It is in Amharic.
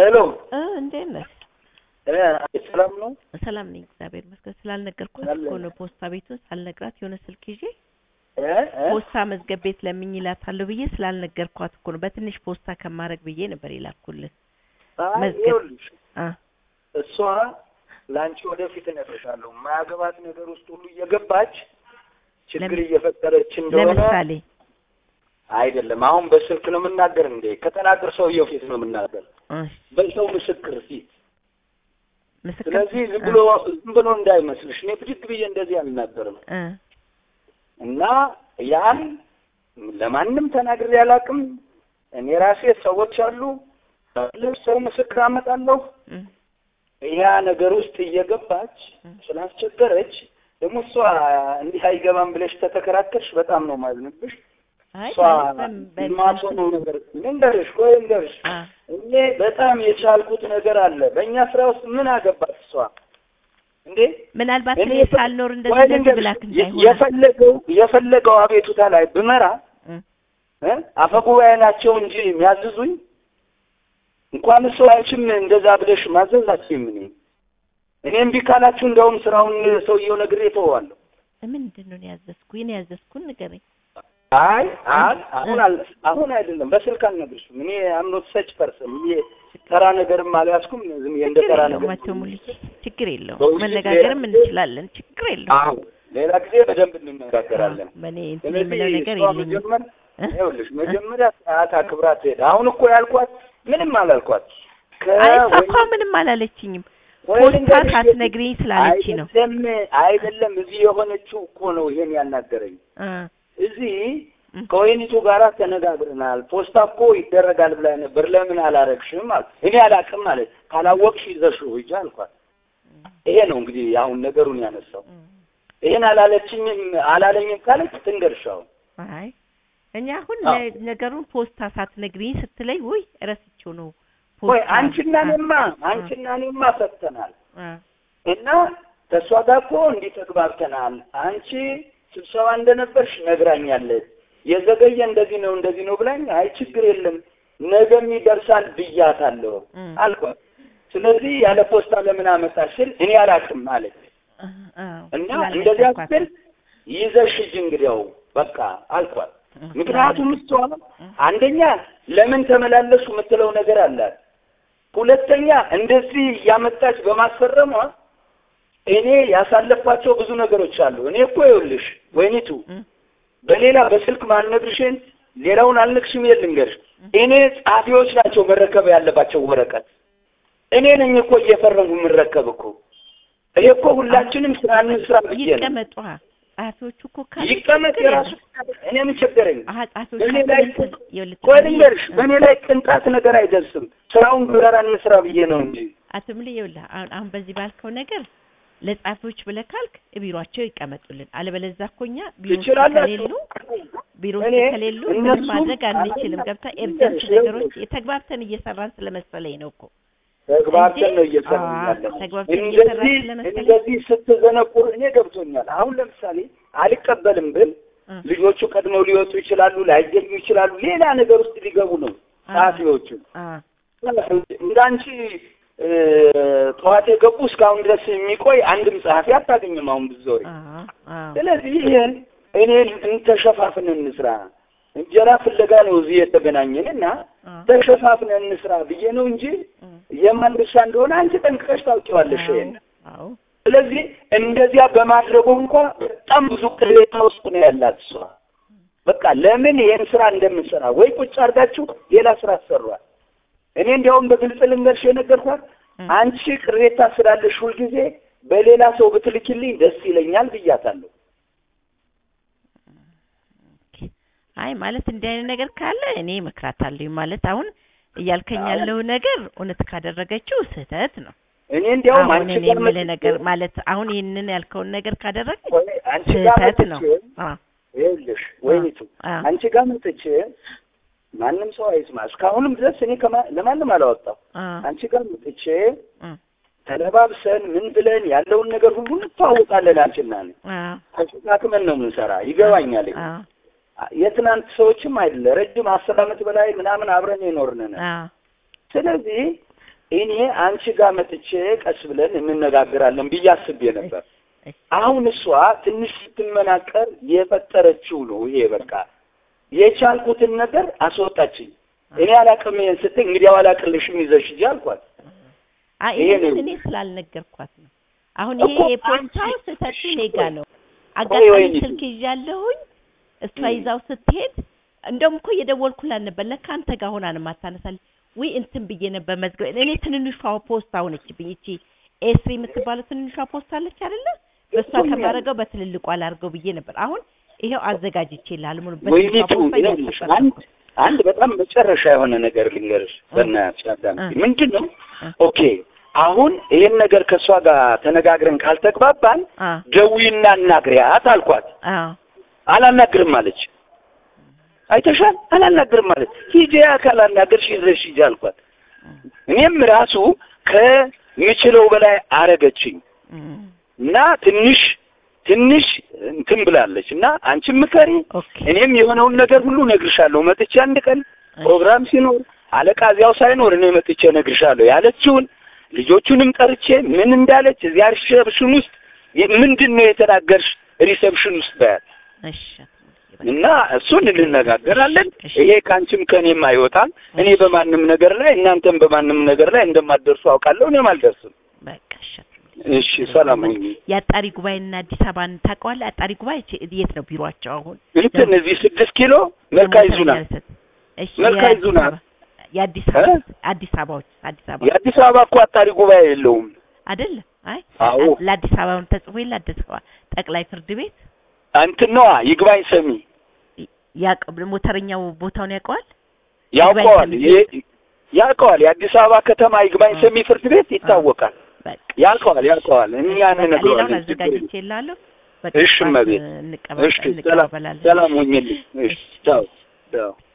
ሄሎ እ እንዴት ነህ? እ ሰላም ነው? ሰላም ነኝ እግዚአብሔር ይመስገን። ስላልነገርኳት አለ። እኮ ነው ፖስታ ቤቱን ሳልነግራት የሆነ ስልክ ይዤ እ እ ፖስታ መዝገብ ቤት ለምኝ እላታለሁ ብዬ ስላልነገርኳት እኮ ነው። በትንሽ ፖስታ ከማድረግ ብዬ ነበር የላኩልህ። አይ መዝገብ- ይኸውልሽ አ እሷ ለአንቺ ወደፊት እነግርሻለሁ የማያገባት ነገር ውስጥ ሁሉ እየገባች ችግር ለምን- እየፈጠረች እንደሆነ ለምሳሌ አይደለም። አሁን በስልክ ነው የምናገር እንዴ? ከተናገር ሰውየው ፊት ነው የምናገር፣ እሺ፣ በሰው ምስክር ፊት። ምስክር ስለዚህ ዝም ብሎ ዝም ብሎ እንዳይመስልሽ፣ እኔ ብድግ ብዬ እንደዚህ አልናገርም እ እና ያን ለማንም ተናግሬ አላውቅም። እኔ ራሴ ሰዎች አሉ ሰው ምስክር አመጣለሁ እ ያ ነገር ውስጥ እየገባች እ ስላስቸገረች ደግሞ እሷ እንዲህ አይገባም ብለሽ ተተከራከርሽ በጣም ነው ማዝንብሽ። አይ እሷ በ- በ- የማትሆነው ነገር ልንገርሽ፣ ቆይ ልንገርሽ፣ አ እኔ በጣም የቻልኩት ነገር አለ። በእኛ ስራ ውስጥ ምን አገባት እሷ እንዴ? ምናልባት እኔ እኔ የፈ- ሳልኖር ቆይ እንደዚህ እንደዚህ ልንገርሽ፣ ብላክ የ- እንዳይሆን የፈለገው የፈለገው አቤቱታ ላይ ብመራ እ እ አፈጉባኤ ናቸው እንጂ የሚያዝዙኝ እንኳን እሱ አንቺም እንደዛ ብለሽ ማዘዝ አትችይም። እኔ እኔ እምቢ ካላችሁ እንደውም ስራውን ሰውየው ነግሬ እተወዋለሁ። ምንድን ነው ያዘዝኩ? እኔ ያዘዝኩን ንገረኝ። አይ አይ አሁን አል አሁን አይደለም በስልክ አልነግርሽም። እኔ አምኖት ሰጭ ፐርሰን እኔ ተራ ነገርም አልያዝኩም። ዝም ብዬ እንደ ችግር ተራ የለውም ነገር አቶ ሙሉዬ፣ ችግር የለውም በውይይት መነጋገርም ሌላ- እንችላለን። ችግር የለውም። አሁን ሌላ ጊዜ በደንብ እንነጋገራለን። በእኔ እንትን ስለዚህ የምለው ነገር እሷ የለኝም። መጀመር እ? ይኸውልሽ መጀመሪያ ሰዓት አክብራ ትሄድ። አሁን እኮ ያልኳት ምንም አላልኳት። አይ እሷ ከወይ- እኮ ምንም አላለችኝም። ወይ ፖስታ ልንገርሽ፣ ሳትነግሪኝ ስላለች ነው። አይደለም አይደለም፣ እዚህ የሆነችው እኮ ነው ይሄን ያናገረኝ። እ እዚህ እ ከወይኒቱ ጋር ተነጋግረናል። ፖስታ እኮ ይደረጋል ብላ ነበር፣ ለምን አላረግሽም? አለ። እኔ አላቅም ማለት ካላወቅሽ ይዘሽው ሂጂ አልኳት። ይሄ ነው እንግዲህ አሁን ነገሩን ያነሳው። እ ይሄን አላለችኝም አላለኝም ካለች ትንገርሻው። አይ እኛ አሁን አዎ። ነ- ነገሩን ፖስታ ሳትነግሪኝ ስትለኝ ውይ እረስቼው ነው ወይ ፖስታ አንቺና አ- እኔማ አንቺና እኔማ ፈተናል አ እና ከእሷ ጋር እኮ እንዲህ ተግባብተናል። አንቺ ስብሰባ እንደነበርሽ ነግራኛለች። የዘገየ እንደዚህ ነው እንደዚህ ነው ብላኝ፣ አይ ችግር የለም ነገም ይደርሳል ብያታለሁ እ አልኳት። ስለዚህ ያለ ፖስታ ለምን አመጣሽ ስል እኔ አላውቅም አለች አ- አዎ፣ እና ስላልነገርኳት እንደዚያ ስትል ይዘሽ ሂጂ እንግዲያው በቃ አልኳት። እ ምክንያቱም እሷ እ አንደኛ ለምን ተመላለሱ የምትለው ነገር አላት። ሁለተኛ እንደዚህ እያመጣች በማስፈረሟ እኔ ያሳለፍኳቸው ብዙ ነገሮች አሉ። እኔ እኮ ይኸውልሽ ወይኒቱ እ በሌላ በስልክ ማልነግርሽን ሌላውን አልነግርሽም። የት ልንገርሽ፣ እኔ ጸሐፊዎች ናቸው መረከብ ያለባቸው ወረቀት። እኔ ነኝ እኮ እየፈረሙ የምረከብ እኮ። ይሄ እኮ ሁላችንም ስራ እንስራ ብዬ ነው። ይቀመጡ አ ጸሐፊዎቹ እኮ ካሉ ይቀመጥ ችግር የራሱ የለም። እኔ ምን ቸገረኝ? አሀ ጸሐፊዎች እኔ ካሉ ላይ እንትን ይኸውልህ ቆይ ጸሐፊ- ልንገርሽ፣ እ በእኔ ላይ ቅንጣት ነገር አይደርስም። ስራውን ብረራ እንስራ ብዬ ነው እንጂ አቶ ምል ይኸውልህ አሁን አሁን በዚህ ባልከው ነገር ለጸሐፊዎች ብለህ ካልክ ቢሮአቸው ይቀመጡልን። አለበለዚያ እኮ እኛ ቢሮ ውስጥ ትችላላችሁ። ከሌሉ ቢሮ ውስጥ እኔ ከሌሉ ምንም እነሱም ማድረግ አንችልም። ገብታ ኤርጀንት እሺ፣ ነገሮች የተግባብተን እየሰራን ስለመሰለኝ ነው እኮ ተግባብተን እንጂ- ነው እየሰራን አዎ፣ ያለን። ተግባብተን እየሰራን እንደዚህ ስለመሰለኝ እንደዚህ ስትዘነቁር እኔ ገብቶኛል። አሁን ለምሳሌ አልቀበልም ብል እ ልጆቹ ቀድመው ሊወጡ ይችላሉ፣ ላይገኙ ይችላሉ። ሌላ ነገር ውስጥ ሊገቡ ነው አ- ጸሐፊዎቹ። አ እንዳንቺ እ፣ ጠዋት የገቡ እስካሁን ድረስ የሚቆይ አንድም ጸሐፊ አታገኝም። አሁን ብዙ ዞሪ አ አ ስለዚህ ይሄን እኔ እንተሸፋፍነን እንስራ። እንጀራ ፍለጋ ነው እዚህ የተገናኘን እና አ ተሸፋፍነን እንስራ ብዬ ነው እንጂ እ የማን ድርሻ እንደሆነ አንቺ ጠንቅቀሽ ታውቂዋለሽ። ይሄን አዎ ስለዚህ እንደዚያ በማድረጉ እንኳ በጣም ብዙ ቅሬታ ውስጥ ነው ያላት እሷ። በቃ ለምን ይሄን ስራ እንደምንሰራ ወይ ቁጭ አድርጋችሁ ሌላ ስራ አሰሯል። እኔ እንዲያውም በግልጽ ልንገርሽ የነገርኳት እ አንቺ ቅሬታ ስላለሽ ሁልጊዜ በሌላ ሰው ብትልኪልኝ ደስ ይለኛል ብያታለሁ። አይ ማለት እንዲህ አይነት ነገር ካለ እኔ እመክራታለሁ። ማለት አሁን እያልከኝ ያለው ነገር እውነት ካደረገችው ስህተት ነው። እኔ እንዲያውም አሁን አንቺ እኔ ጋር የምልህ መጥቼ- ነገር ማለት አሁን ይህንን ያልከውን ነገር ካደረገች ቆይ አንቺ ጋር ስህተት ነው። መጥቼ አ ይኸውልሽ ወይኒቱ አ አንቺ ጋር መጥቼ ማንም ሰው አይስማ። እስካሁንም ድረስ እኔ ከማ- ለማንም አላወጣው። አ አንቺ ጋር መጥቼ እ ተለባብሰን ምን ብለን ያለውን ነገር ሁሉ እንተዋወቃለን። አንቺና እኔ አ ተሸካክመን ነው የምንሰራ። ይገባኛል። አ የትናንት ሰዎችም አይደለ ረጅም አስር ዓመት በላይ ምናምን አብረን የኖርን ነን። አ ስለዚህ እኔ አንቺ ጋር መጥቼ ቀስ ብለን እንነጋገራለን ብዬ አስቤ ነበር። እሺ አሁን እሷ ትንሽ ስትመናቀር የፈጠረችው ነው ይሄ በቃ የቻልኩትን ነገር አስወጣችኝ። እኔ አላቅም ይሄን ስትይ እንግዲያው አላቅልሽም ይዘሽ ሂጂ አልኳት። አይ ይሄ ይሄንን ነው። እኔ ስላልነገርኳት ነው። አሁን እኮ ይሄ የፖስታው አንቺ- ስህተቱ እሺ፣ እኔ ጋ ነው። ቆይ አጋጣሚ ወይኔ። ስልክ ይዣለሁኝ እሷ እም። ይዛው ስትሄድ እንደውም እኮ እየደወልኩላት ነበር። ለካ አንተ ጋር ሆና ነው የማታነሳልኝ። ውይ እንትን ብዬ ነበር መዝገብ እኔ ትንንሿ ፖስታ ሆነችብኝ። ይቺ ኤስሪ የምትባለው ትንንሿ ፖስታ አለች አይደለ? በእሷ ገብቶኛል። ከማደርገው በትልልቋ ላድርገው ብዬ ነበር። አሁን ይሄው አዘጋጅቼልሃለሁ። ሙሉ ወይኔ በትንሿ ቱ ፖስታ ይኸውልሽ እያስገባሁ አንድ አንድ በጣም መጨረሻ የሆነ ነገር ልንገርሽ በእናትሽ አዳምጪ። እ። ምንድን ነው እ። ኦኬ አሁን ይሄን ነገር ከእሷ ጋር ተነጋግረን ካልተግባባን አ ደዊና እናግሪያት አልኳት። አ አላናግርም አለች። አይተሻል፣ አላናግርም ማለት ሂጂ ካላናገርሽ ይዘሽ ሂጂ አልኳት። እኔም ራሱ ከምችለው በላይ አረገችኝ እም። እና ትንሽ ትንሽ እንትን ብላለች እና አንቺም ምከሪ ኦኬ እኔም የሆነውን ነገር ሁሉ እነግርሻለሁ። መጥቼ አንድ ቀን ፕሮግራም ሲኖር አለቃ እዚያው ሳይኖር እኔ መጥቼ እነግርሻለሁ ያለችውን ልጆቹንም ጠርቼ ምን እንዳለች እዚያ ሪሰፕሽን ውስጥ የ- ምንድን ነው የተናገርሽ ሪሰፕሽን ውስጥ በያት እሺ እና እሱን እንነጋገራለን። እሺ። ይሄ ከአንቺም ከእኔም አይወጣም። እኔ በማንም ነገር ላይ እናንተም በማንም ነገር ላይ እንደማትደርሱ አውቃለሁ። እኔም አልደርስም። በቃ እሺ እሺ፣ ሰላም ሁኚ። የአጣሪ ጉባኤና አዲስ አበባን ታውቀዋለህ? አጣሪ ጉባኤ ች- የት ነው ቢሮአቸው አሁን? እንትን እዚህ ስድስት ኪሎ መልካ ይዙና እሺ መልካ የአዲስ ይዙና። አበባ- የአዲስ እ? አበባ አዲስ አበባዎች አዲስ አበባ የአዲስ አበባ እኮ አጣሪ ጉባኤ የለውም። አይደለም? አይ አዎ ለአዲስ አበባም ተጽፎ የለ አዲስ አበባ ጠቅላይ ፍርድ ቤት እንትን ነዋ ይግባኝ ሰሚ ያቅ ሞተረኛው ቦታውን ያውቀዋል? ያውቀዋል ሰሚ የ- ያውቀዋል። የአዲስ አበባ ከተማ ይግባኝ ሰሚ ፍርድ ቤት ይታወቃል። በቃ ያውቀዋል ያውቀዋል። እኛ በቃ ሌላውን እንነግረዋለን። ችግር የለም። አዘጋጅቼ እላለሁ። በቃ እሺ ጠዋት እመቤት። እንቀበል- እሺ ሰላም እንቀበላለን። ሰላም ሁኝልኝ። እሺ ቻው ቻው